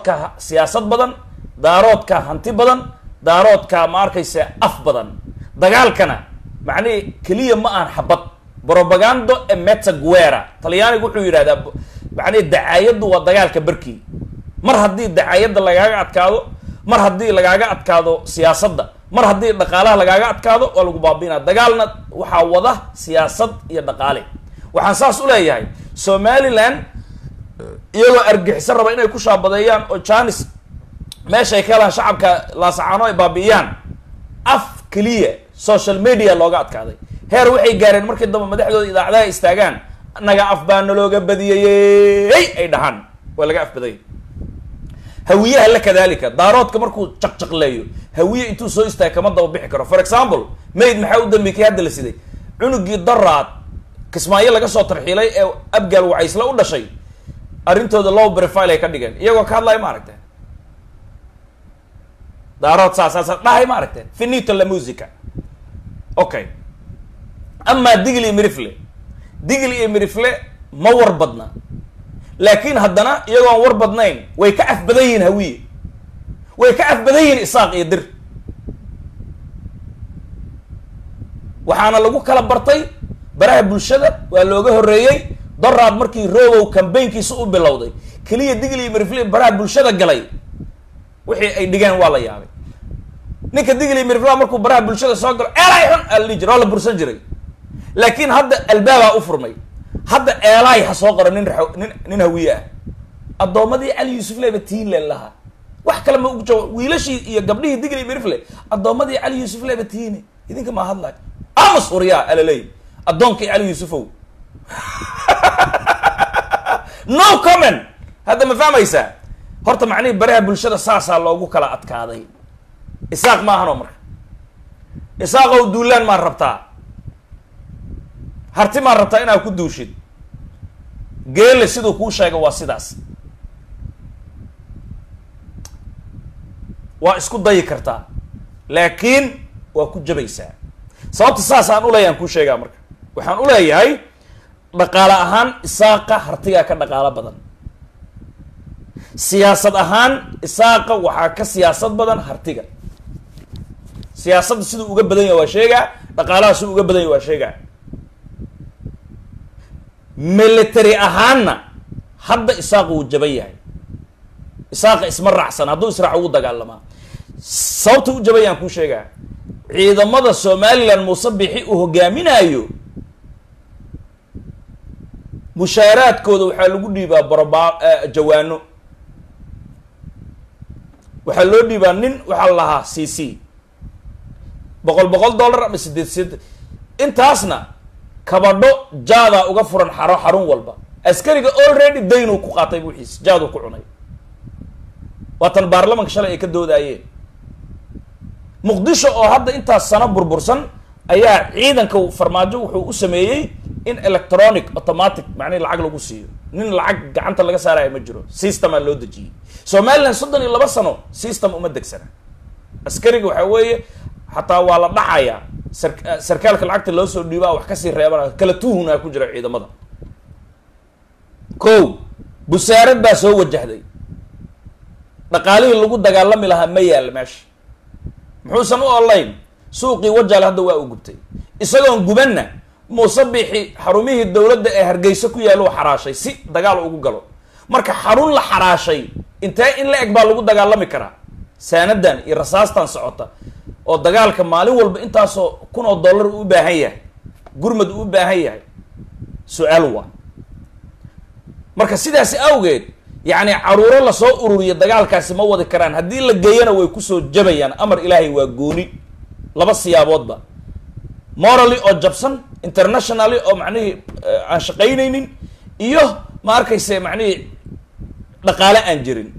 daaroodka siyaasad badan daaroodka hanti badan daaroodka ma arkaysa af badan dagaalkana macnihi keliya ma aan xabad propagando e meta guera talyaanigu wuxuu yidhahdaa macnihi dacaayaddu waa dagaalka barkii mar haddii dacaayadda lagaaga adkaado mar haddii lagaaga adkaado siyaasadda mar haddii dhaqaalaha lagaaga adkaado waa lagu baabiinaa dagaalna waxaa wada siyaasad iyo dhaqaale waxaan saas u leeyahay somaliland iyagoo argixiso raba inay ku shaabadeeyaan oo janis meeshay ka helaan shacabka laasacaano ay baabi'iyaan af keliya social media looga adkaaday heer waxay gaareen markii dambe madaxdooda idaacadaha istaagaan naga af baa nalooga badiyayey ay dhahaan waa laga afbadayay hawiyaha la kadalika daaroodka markuu jaqjaqleeyo hawiye intuu soo istaaga kama daba bixi karo for example mayd maxaa u dambeeyey kii hadda la siday cunugii daraad kismaayo laga soo tarxiilay ee abgaal wacaysla u dhashay arrintooda low profile ay ka dhigeen iyagoo ka hadlaya ma aragteen daarood saasaasa dhahay ma aragteen finito la musica okay amaa digl iyo mirifle digl iyo mirifle ma war badna laakiin haddana iyagoon war badnayn way ka af badan yihiin hawiye way ka af badan yihiin isaaq iyo dir waxaana lagu kala bartay baraha bulshada waa looga horreeyey doraad markii robow cambaynkiisa u bilowday keliya digl iyo mirifle baraha bulshada galay wixii ay dhigeen waa la yaabay ninka digl iyo mirifla markuu baraha bulshada soo galo eelay xun aa la dhihi jira waa la bursan jiray laakiin hadda albaabaa u furmay hadda eelaay ha soo qoro nin ra- nin nin hawiye ah addoommadii cali yuusuf leba tiinle lahaa wax kale ma ugu jawaab wiilashii iyo gabdhihii digli mirifle addoommadii cali yuusuf leba tiine idinka maa hadlaay amus huryaa alaley addoonkii cali yuusufow no comment hadda ma fahmaysaa horta macnihii baraha bulshada saasaa loogu kala adkaaday isaaq ma ahanoo marka isaaqow duulaan maa rabtaa harti maa rabtaa inaad ku duushid geele siduu kuu sheega waa sidaas waa isku dayi kartaa laakiin waa ku jabaysaa sababta saas aan uleeyahay aan kuu sheegaa marka waxaan uleeyahay dhaqaale ahaan isaaqa hartigaa ka dhaqaalo badan siyaasad ahaan isaaqa waxaa ka siyaasad badan hartiga siyaasadda siduu uga badan yahay waa sheegaa dhaqaalaha siduu uga badan yahay waa sheegaa military ahaanna hadda isaaqa wuu jaban yahay isaaqa isma raacsan hadduu israac ugu dagaalamaa sababta u jaban yahan kuu sheegaa ciidamada somaliland muuse bixi uu hogaaminaayo mushaaraadkooda waxaa lagu dhiibaa barba jawaano waxaa loo dhiibaa nin waxaa la lahaa c c boqol boqol dollar ama sideed sideed intaasna kabadho jaadaa uga furan xaro xarun walba askariga already daynuu ku qaatay wixiis jaaduu ku cunay waatan baarlamanka shalay ay ka doodaayeen muqdisho oo hadda intaas sano burbursan ayaa ciidanka farmaajo wuxuu u sameeyey in electronic automatic macnihi lacag lagu siiyo nin lacag gacanta laga saaraya ma jiro systemaa loo dejiyey somaliland soddon iyo laba sano system uma degsana askariga waxaa weeye xataa waa la dhacayaa sar sarkaalka lacagta loo soo dhiibaa wax kasii reebana kala tuhunaa ku jira ciidamada ko busaarad baa soo wajahday dhaqaalihii lagu dagaalami lahaa ma yaalla meesha muxuusan u olayn suuqii wajaale hadda waa u gubtay isagoon gubanna muuse bixi xarumihii dowladda ee hargeysa ku yaalla u xaraashay si dagaal ugu galo marka xarun la xaraashay intee in la eg baa lagu dagaalami karaa saanadan iyo rasaastan socota oo dagaalka maalin walba intaasoo kun oo dollar uu u baahan yahay gurmad uu u baahan yahay su-aal waa marka sidaasi awgeed yacni caruuro lasoo ururiya dagaalkaasi ma wadi karaan haddii la geeyana way kusoo jabayaan amar ilaahay waa gooni laba siyaaboodba morally oo jabsan internationally oo macnihii aan shaqaynaynin iyo ma arkayse macnihii dhaqaale aan jirin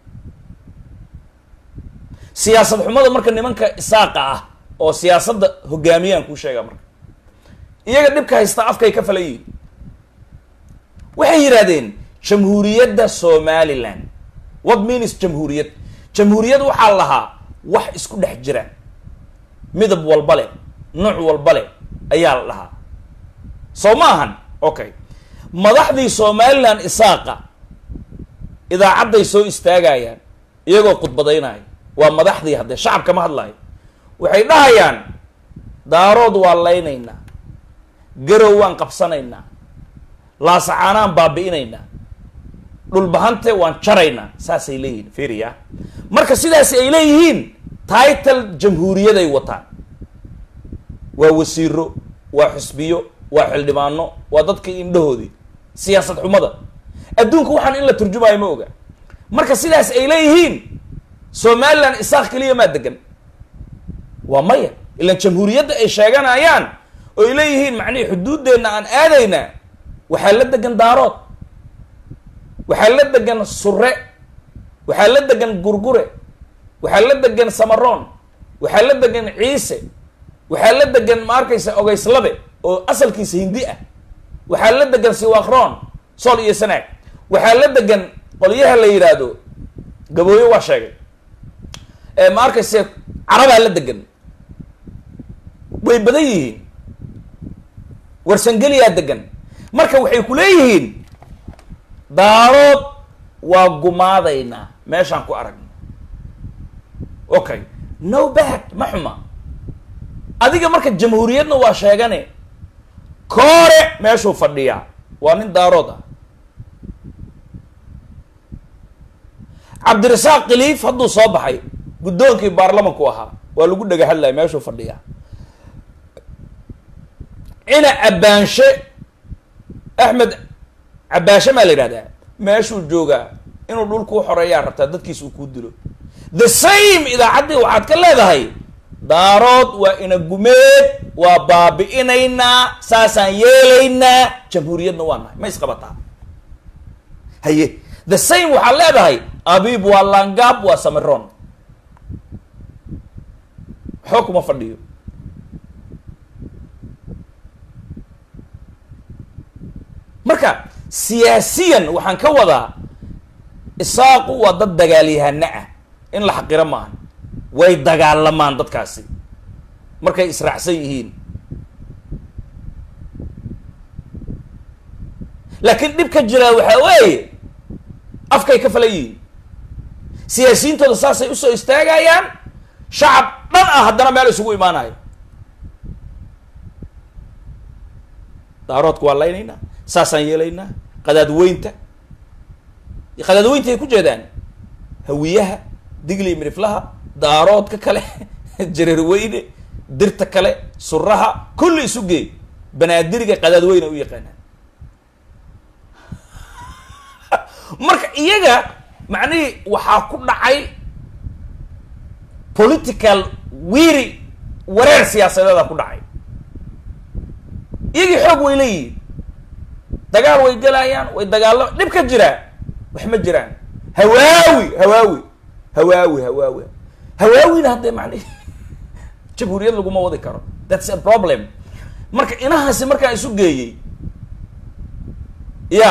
siyaasad xumada marka nimanka isaaqa ah oo siyaasadda hogaamiyaan kuu sheegaa marka iyaga dhibka haystaa afkay ka falan yihin waxay yidhahdeen jamhuuriyadda somaliland what means jamhuuriyad jamhuuriyad waxaa lahaa wax isku dhex jira midab walba leh nooc walba leh ayaa la dhahaa soo ma ahan okay madaxdii somaliland isaaqa idaacadday soo istaagayaan iyagoo khudbadaynaya waa madaxdii haddee shacabka ma hadlayo waxay dhahayaan daarood waa laynaynaa garow waan qabsanaynaa laasacaanaan baabi'inaynaa dhulbahante waan jaraynaa saasay leeyihiin firiya marka sidaas ay leeyihiin title jamhuuriyaday wataan waa wasiiro waa xusbiyo waa xildhibaano waa dadkii indhahoodii siyaasad xumada adduunka waxaan in la turjumaayo ma oga marka sidaas ay leeyihiin somaliland isaaq keliya maa degan waa maya ilaan jamhuuriyadda ay sheeganayaan oo ay leeyihiin macnihii xuduuddeenna aan aadaynaa waxaa la degan daarood waxaa la degan sure waxaa la degan gurgure waxaa la degan samaroon waxaa la degan ciise waxaa la degan ma arkaysa ogeyslabe oo asalkiisa hindi ah waxaa la degan siwakron sool iyo sanaag waxaa la degan qolyaha la yidhaahdo gabooyo waa sheegay ma arkayse carabaa la degan way badan yihiin warsangeliyaa degan marka waxay ku leeyihiin daarood waa gumaadaynaa meeshaan ku aragno okay no bad ma xuma adiga marka jamhuuriyadna waa sheegane koore meeshuu fadhiyaa waa nin daarood ah cabdirasaaq khiliif hadduu soo baxay guddoonkii baarlamanku ahaa waa lagu dhega hadlaya meeshuu fadhiyaa cina cabbaanshe axmed cabbaashe maa la yidhahdaa meeshuu joogaa inuu dhulkuu xoreeyaa rabtaa dadkiis uu kuu dilo the same idaacaddii waxaad ka leedahay daarood waa ina gumeed waa baabi'inaynaa saasaan yeelaynaa jamhuuriyadna waa nahay ma isqabataa haye the same waxaad leedahay abiib waa langaab waa samiron waxba kuma fadhiyo marka siyaasiyan waxaan ka wadaa isaaqu waa dad dagaalyahana ah in la xaqiro maaha way dagaalamaan dadkaasi markay israacsan yihiin laakiin dhib ka jiraa waxaa weeye afkay ka falan yihiin siyaasiyiintooda saasay usoo istaagayaan shacab dhan ah haddana meel isugu imaanayo daaroodka waa laynaynaa saasaan yeelaynaa qadaadweynta qadaadweynta ay ku jeedaan hawiyaha digli miriflaha daaroodka kale jareerweyne dirta kale suraha kulli isu geey banaadiriga qadaadweyne u yaqaanaan marka iyaga macnihii waxaa ku dhacay political wiiri wareer siyaasadeeda ku dhacay iyagii xoog way leeyihiin dagaal way galayaan way dagaalama dhib ka jiraa wax ma jiraan hawaawi hawaawi hawaawi hawaawi hawaawina haddee macnihi jamhuuriyad laguma wadi karo that's a problem marka inahaasi markaa isu geeyey ya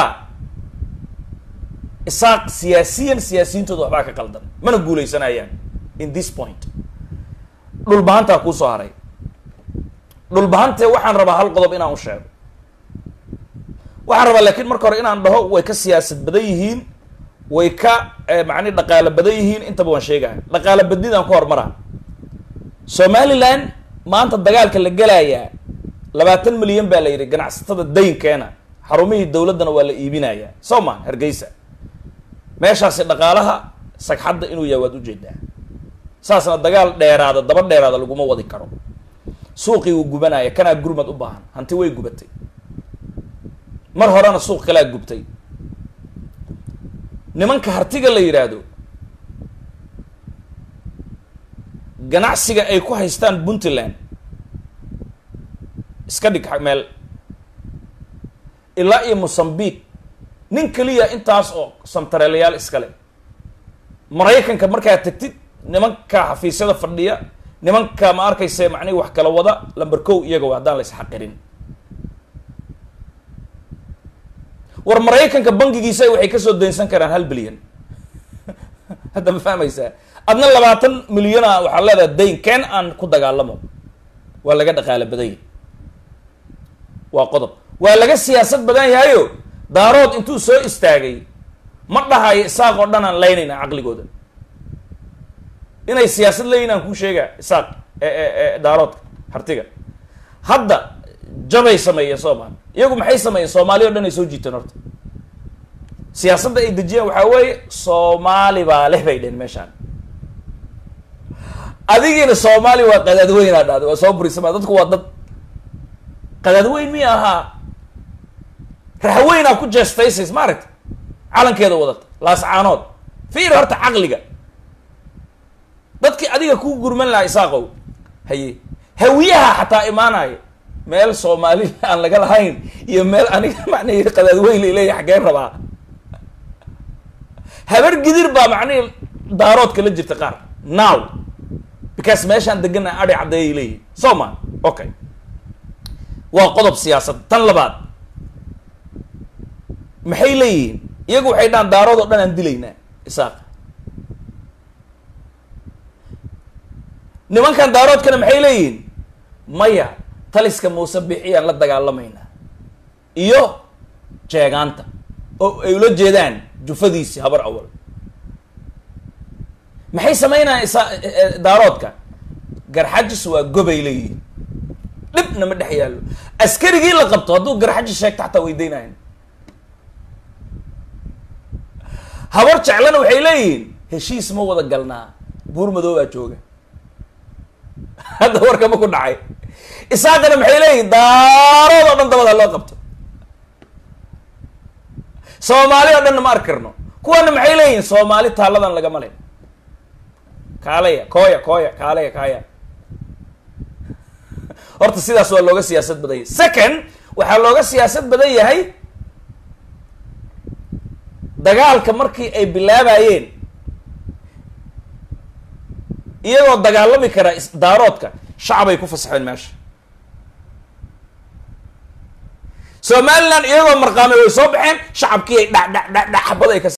isaaq siyaasiyan siyaasiyintooda waxbaa ka qaldan mana guuleysanayaan in this point dhulbahantaa kuusoo haray dhulbahantee waxaan rabaa hal qodob inaan u sheego waxaan rabaa laakiin marka hore inaan dhaho way ka siyaasad badan yihiin way ka macni dhaqaalo badan yihiin intaba waan sheegaya dhaqaalo badnidaan ku hormaraa somaliland maanta dagaalka la gelayaa labaatan milyan baa la yidhi ganacsatada daynkeena xarumihii dowladdana waa la iibinayaa soo ma hargeysa meeshaasi dhaqaalaha sagxadda inuu yahay waad ujeedaa saasna dagaal dheeraada daba dheeraada laguma wadi karo suuqii wuu gubanaya kanaa gurmad u baahan hanti way gubatay mar horena suuq kalaa gubtay nimanka hartiga la yidhaahdo ganacsiga ay ku haystaan puntland iska dhig meel ilaa iyo mosambique nin keliya intaas oo santareelayaal iskale maraykanka markaa tagtid nimanka xafiisyada fadhiya nimanka ma arkayse macnihi wax kala wada lamber kow iyaga wa haddaan la isxaqirin war maraykanka bangigiisa waxay kasoo daynsan karaan hal bilyan hadda ma fahmaysaa adna labaatan milyana waxaa leedahay dayn keen aan ku dagaalamo waa laga dhaqaalo badan yahay waa qodob waa laga siyaasad badan yahayo daarood intuu soo istaagay ma dhahayo isaaq oo dhan aan laynayna caqligooda inay siyaasad leeyihin aan kuu sheegaa isaaq daaroodka hartiga hadda jabay sameeyeen soomaali iyagu maxay sameeyeen soomaali o dhan ay soo jiiteen horta siyaasadda ay dejiyeen waxaa weeye soomaali baa leh bay dhehen meeshaan adigiina soomaali waa qadaadweynaa dhahday waa soo burisama dadku waa dad qadaadweyn miya ahaa raxweynaa ku jeestaysays ma aragta calankeeda wadata laascaanood fiir horta caqliga dadkii adiga ku gurman lahaa isaaqow haye hawiyaha xataa imaanaya meel soomaali aan laga lahayn iyo meel aniga macnihi qadaadweyn laleeyahy xaggeen rabaa habar gidir baa macnihi daaroodka la jirta qaar now because meeshaan degana adi caddeeyay leeyihin so ma okay waa qodob siyaasad tan labaad maxay leeyihiin iyagu waxay dhahaan daarood oo dhan aan dilaynaa isaaqa nimankan daaroodkana maxay leeyihiin maya taliska muuse bixiyaan la dagaalamaynaa iyo jeegaanta oo ay ula jeedaan jufadiisi habar awal maxay sameynayaan isa daaroodka garxajis waa gobay leeyihiin dhibna ma dhex yaallo askarigii la qabto hadduu garxajis sheegto xataa weydeynayan habar jeclana waxay leeyihiin heshiis ma wada galnaa buur madoobaa jooga hadda warkama ku dhacay isaaqana maxay leeyihin daarood oo dhan dabada loo qabto soomaali oo dhanna ma arki karno kuwana maxay leeyihin soomaali taalladan lagama le kaalaya kooya kooya kaalaya kaaya horta sidaas waa looga siyaasad badan yahay second waxaa looga siyaasad badan yahay dagaalka markii ay bilaabayeen iyagoo dagaalami kara daaroodka shacabay ku fasaxeen meesha somaliland iyagoo marqaamay way soo baxeen shacabkii ay dha dha dha dha xabad ay ka